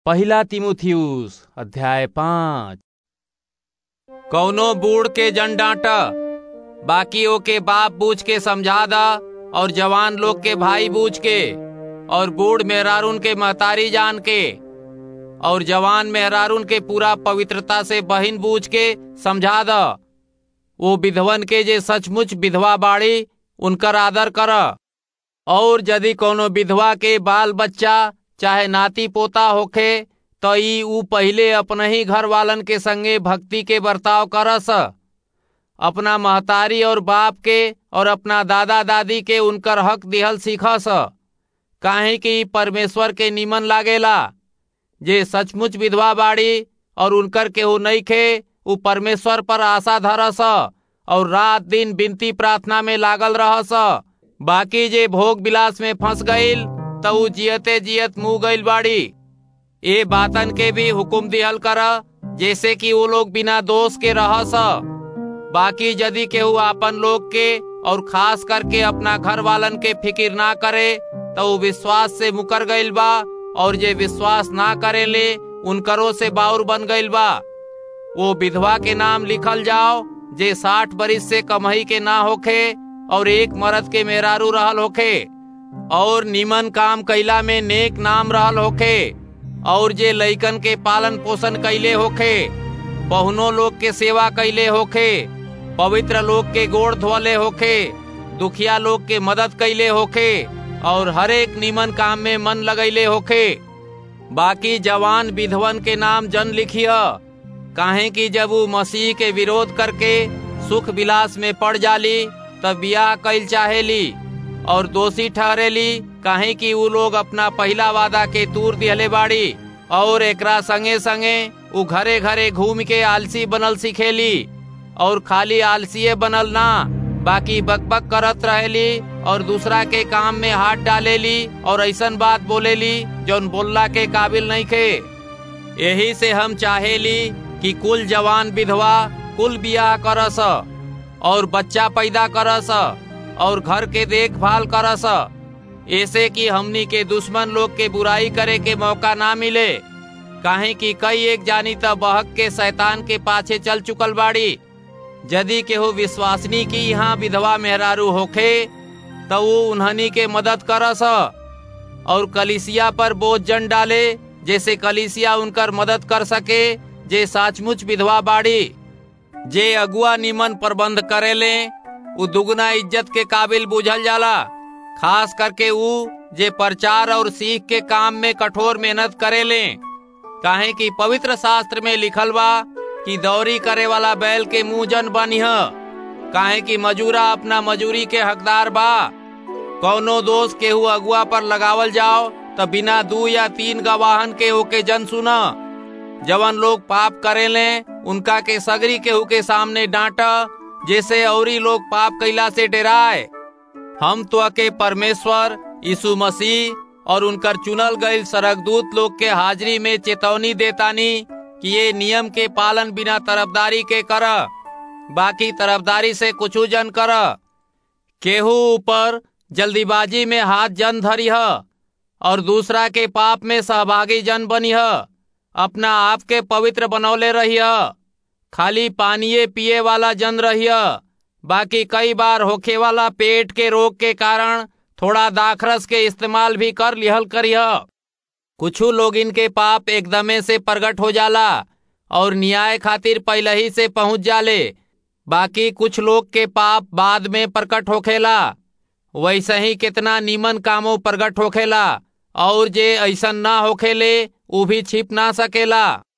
पहिला तिमुथियुस अध्याय पाँच कौनो बूढ़ के जन डांटा बाकी के बाप बूझ के समझा दा और जवान लोग के भाई बूझ के और बूढ़ मेहरारून के महतारी जान के और जवान मेहरारून के पूरा पवित्रता से बहिन बूझ के समझा दा वो विधवन के जे सचमुच विधवा बाड़ी उनकर आदर कर और यदि कोनो विधवा के बाल बच्चा चाहे नाती पोता होखे तो ई ऊ पहिले अपने ही घर वालन के संगे भक्ति के बर्ताव करस अपना महतारी और बाप के और अपना दादा दादी के उनकर हक दिहल सीखस काहे कि परमेश्वर के निमन लागेला जे सचमुच विधवा बाड़ी और उनकर केहू नहीं खे उ परमेश्वर पर आशा धरस और रात दिन बिनती प्रार्थना में लागल रहस बाकी जे भोग विलास में फंस गईल त उ जियते जियत मुँह गईल बाड़ी ए बातन के भी हुकुम दिहल कर जैसे कि वो लोग बिना दोष के रहस बाकी यदि केहू आपन लोग के और खास करके अपना घर वालन के फिकिर ना करे तो वो विश्वास से मुकर गईल बा और जे विश्वास ना करे ले उनकरो से बाउर बन गईल बा वो विधवा के नाम लिखल जाओ जे साठ बरिस से कमही के ना होखे और एक मर्द के मेहरारू रहल होखे और निमन काम कैला में नेक नाम रहल होखे और जे लइकन के पालन पोषण कैले होखे बहुनों लोग के सेवा कैले होखे पवित्र लोग के गोड़ धोले होखे दुखिया लोग के मदद कैले होखे और हरेक निमन काम में मन लगैले होखे बाकी जवान विधवन के नाम जन लिखिय काहे कि जब वो मसीह के विरोध करके सुख विलास में पड़ जाली तब ब्याह कैल चाहेली और दोषी ठहरेली काहे कि वो लोग अपना पहला वादा के तूर दिहले बाड़ी और एकरा संगे संगे उ घरे घरे घूम के आलसी बनल सिखेली और खाली आलसीय बनल ना बाकी बकबक करत रहेली और दूसरा के काम में हाथ डालेली और ऐसन बात बोलेली जौन बोलला के काबिल नहीं खे यही से हम चाहेली कि कुल जवान विधवा कुल बियाह करस और बच्चा पैदा करस और घर के देखभाल करस ऐसे कि हमनी के दुश्मन लोग के बुराई करे के मौका ना मिले काहे कि कई एक जानी त बहक के शैतान के पाछे चल चुकल बाड़ी यदि केहू विश्वासनी की यहाँ विधवा मेहरारू होखे तो वो उन्हनी के मदद करस और कलिसिया पर बोझ जन डाले जैसे कलिसिया उनकर मदद कर सके जे सचमुच विधवा बाड़ी जे अगुआ निमन प्रबंध करेले उ दुगना इज्जत के काबिल बुझल जाला खास करके उ जे प्रचार और सीख के काम में कठोर मेहनत करेले काहे कि पवित्र शास्त्र में लिखल बा कि दौरी करे वाला बैल के मुंह जन बनिह काहे कि मजूरा अपना मजूरी के हकदार बा कौनो दोष केहू अगुआ पर लगावल जाओ तो बिना दू या तीन गवाहन के होके जन सुना जवन लोग पाप करेले उनका के सगरी केहू के सामने डांटा जैसे औरी लोग पाप कैला से डराए हम तो के परमेश्वर यीशु मसीह और उनकर चुनल गईल सरगदूत लोग के हाजिरी में चेतौनी देतानी कि ये नियम के पालन बिना तरफदारी के कर बाकी तरफदारी से कुछ जन कर केहू ऊपर जल्दीबाजी में हाथ जन धरिह और दूसरा के पाप में सहभागी जन बनिह अपना आप के पवित्र बनौले रहिय खाली पानिये पिए वाला जन रहिय बाकी कई बार होखे वाला पेट के रोग के कारण थोड़ा दाखरस के इस्तेमाल भी कर लिहल करिह कुछ लोग इनके पाप एकदमे से प्रकट हो जाला और न्याय खातिर पहले ही से पहुंच जाले बाकी कुछ लोग के पाप बाद में प्रकट होखेला वैसे ही कितना नीमन कामों प्रकट होखेला और जे ऐसा ना होखेले उ भी छिप ना सकेला